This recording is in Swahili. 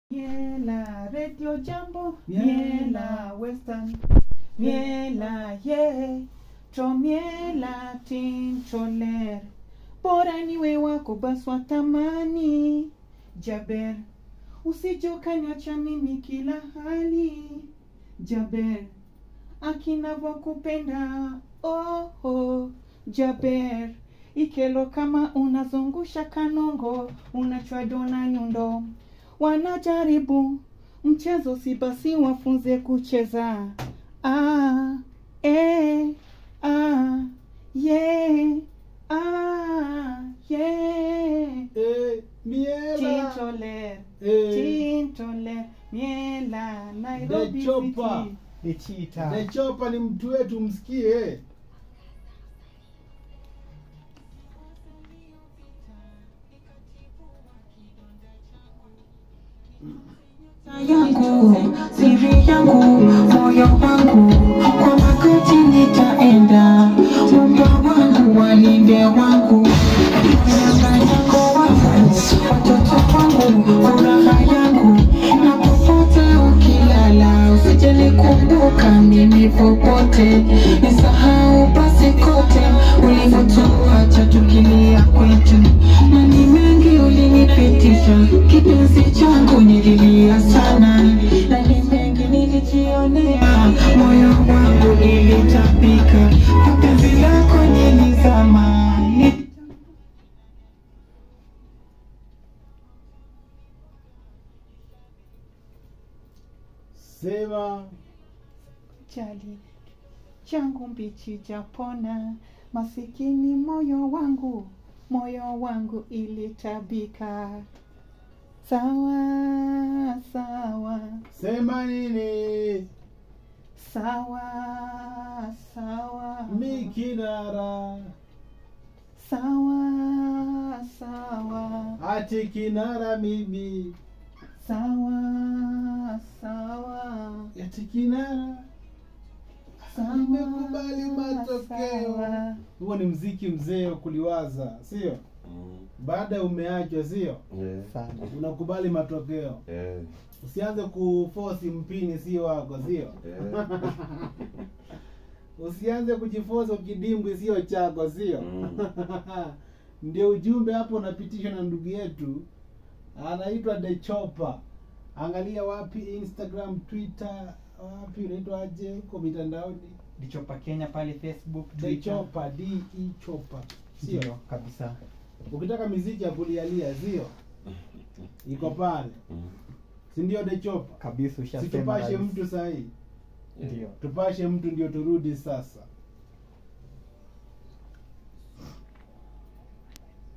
Miela Radio Jambo, Miela. Miela Western, Miela ye, Tomiela Tincholer, bora niwe wako basi watamani Jaber, usijokaniacha mimi kila hali Jaber, akinavokupenda oh, oh, Jaber, ikelo kama unazungusha kanongo, unachwa dona nyundo wanajaribu mchezo si basi wafunze kucheza ah, eh, ah, yeah, ah, yeah. Eh, miela Tintoler, Eh, Tintoler, Miela, Nairobi The Chopper. City. The cheetah. The Chopper ni mtu wetu msikie yangu siri yangu moyo wangu kwa wakati nitaenda mumba wangu walinde wangu Manyanga yako wangu watoto wangu furaha yangu na popote ukilala usije nikumbuka mimi popote nisahau basi kote ulivyotuacha tukilia kwetu na ni mengi ulinipitisha kipenzi changu nililia sana na ni mengi nilijionea moyo wangu ilitapika kwa penzi lako nilizama Ni- sema jali changu mbichi japona masikini moyo wangu moyo wangu ilitabika sawa sawa sema nini sawa sawa mikinara sawa sawa ati kinara mimi sawa sawa ati kinara sawa, nimekubali matokeo sawa. huo ni mziki mzee wa kuliwaza sio baada ya umeachwa sio Yeah. sana unakubali matokeo Yeah. usianze kufosi mpini sio wako sio Yeah. usianze kujifosa kidimbwi sio chako sio Mm. ndio ujumbe hapo unapitishwa na ndugu yetu anaitwa The Chopper angalia wapi instagram twitter wapi unaitwa aje huko mitandaoni dichopa kenya pale facebook The Twitter. Chopper D E Chopper ndio sio kabisa ukitaka miziki ya kulialia sio iko pale Mm. si ndio The Chopper kabisa ushasema situpashe rais. mtu sahii ndio tupashe mtu ndio turudi sasa